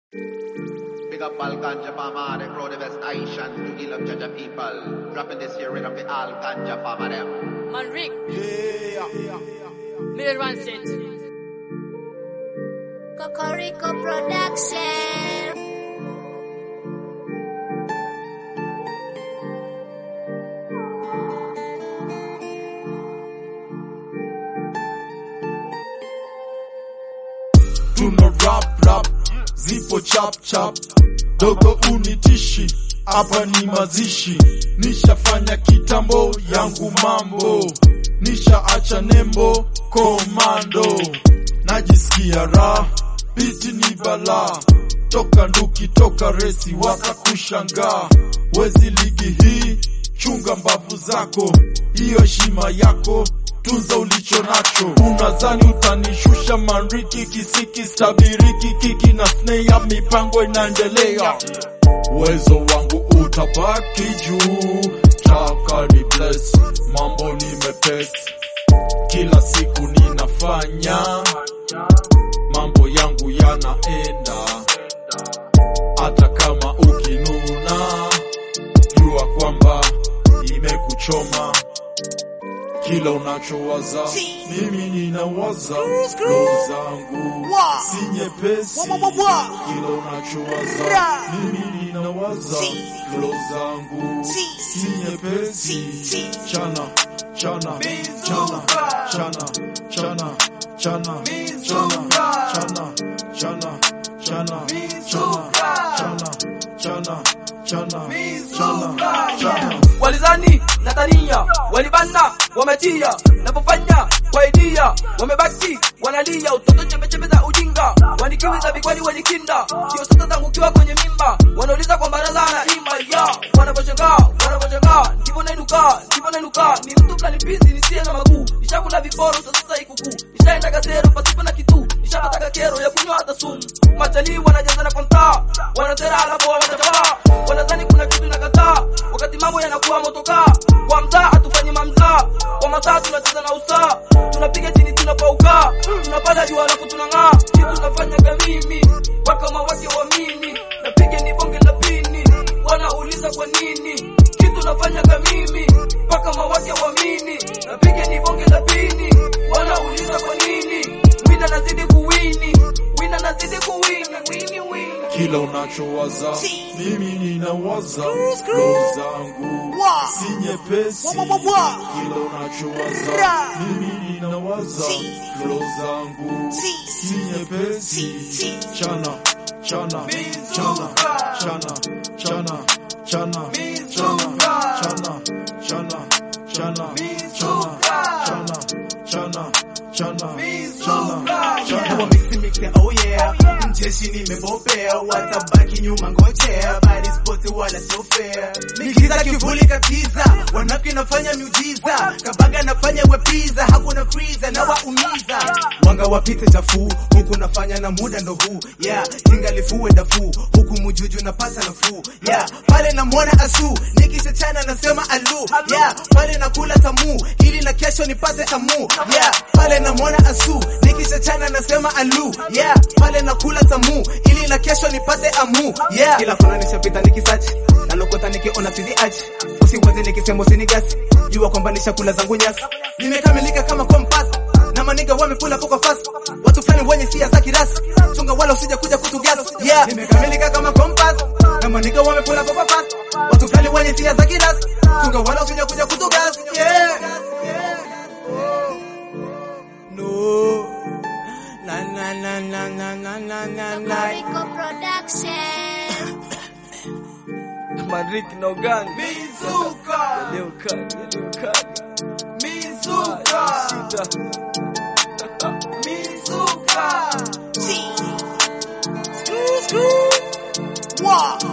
Big up all ganja farmer, them grow the best Aishan to heal up Jaja people. Dropping this here rhythm for all ganja farmer them. Man Rick, Yeah. Miller One Set. Cocorico Production. Tuna rap rap, zipo chap chap, dogo unitishi, hapa ni mazishi, nishafanya kitambo yangu mambo, nishaacha nembo komando, najisikia raha, biti ni balaa, toka nduki toka resi wakakushangaa, wezi ligi hii, chunga mbavu zako, hiyo heshima yako tunza ulicho nacho. Unadhani utanishusha manriki, kisiki, stabiriki, kiki na snea, mipango inaendelea. Uwezo wangu utabaki juu, taka ni bless, mambo ni mepesi, kila siku ninafanya mambo yangu yanaenda, hata kama ukinuna, jua kwamba imekuchoma kila unachowaza mimi ninawaza flow zangu si nyepesi kila unachowaza mimi ninawaza flow zangu si nyepesi chana chana chana chana chana chana chana chana chana chana chana chana chana chana chana chana walizani Natania walibana wametia napofanya kwa idia wamebaki wanalia utoto chembechembe za ujinga wanikiwiza bikwani walikinda sio sasa zangu kiwa kwenye mimba wanauliza kwa baraza na imba ya wanaposhangaa wanaposhangaa ndivyo nainuka ndivyo nainuka ni mtu fulani bizi nisiye na maguu nishakula viporo sasa ikukuu nishaenda gasero pasipo na kitu nishapata kero ya kunywa hata sumu matalii wanajazana kwa mtaa wanatera alafu wanatapaa wanadhani kuna kitu nakataa wakati mambo yanakuwa motokaa kwa mtaa hatufanyi mamzaa kwa masaa tunacheza na usaa tunapiga chini tunapaukaa tunapata jua alafu tunang'aa kitu tunafanyaga mimi wakama wake wa mimi napiga ni bonge la pini wanauliza kwa nini kitu nafanyaga mimi mpaka mawake wamini napiga ni bonge la pini wanauliza kwa nini wina nazidi kuwini wina nazidi kuwini wini wini kila unachowaza mimi ninawaza flow zangu si nyepesi kila unachowaza mimi ninawaza flow zangu si nyepesi chana chana chana chana chana chana chana chana chana chana chana chana chana chana chana Wa mixi mixi, oh yeah mjeshi nimebobea watabaki nyuma ngojea bali spoti wala sio fair mikiza kivuli katiza wanafiki nafanya miujiza kabaga nafanya wepiza hakuna freezer na waumiza wanga wapite chafu huku nafanya na muda ndo huu yeah jinga lifue dafu huku mujuju napata nafuu yeah pale namwona asu nikishachana nasema alu yeah pale nakula tamu ili na kesho nipate amu yeah pale namwona asu nikishachana nasema alu yeah pale nakula tamu ili na kesho nipate amu yeah kila kona nishapita nikisachi nalokota nikiona sizi achi usiwazi nikisema usinigasi jua kwamba nishakula zangu nyasi nimekamilika kama kompas na maniga wamekula poko fast watu fulani wenye sia za kirasi chunga wala usije kuja kutugasa yeah nimekamilika kama kompas na maniga wamekula poko fast watu fulani wenye sia za kirasi chunga wala usije kuja kutugasa yeah no na na na na na na na na na Cocorico Production. Madrid na Uganda Mizuka leo kali leo kali Mizuka shida Mizuka G. Wow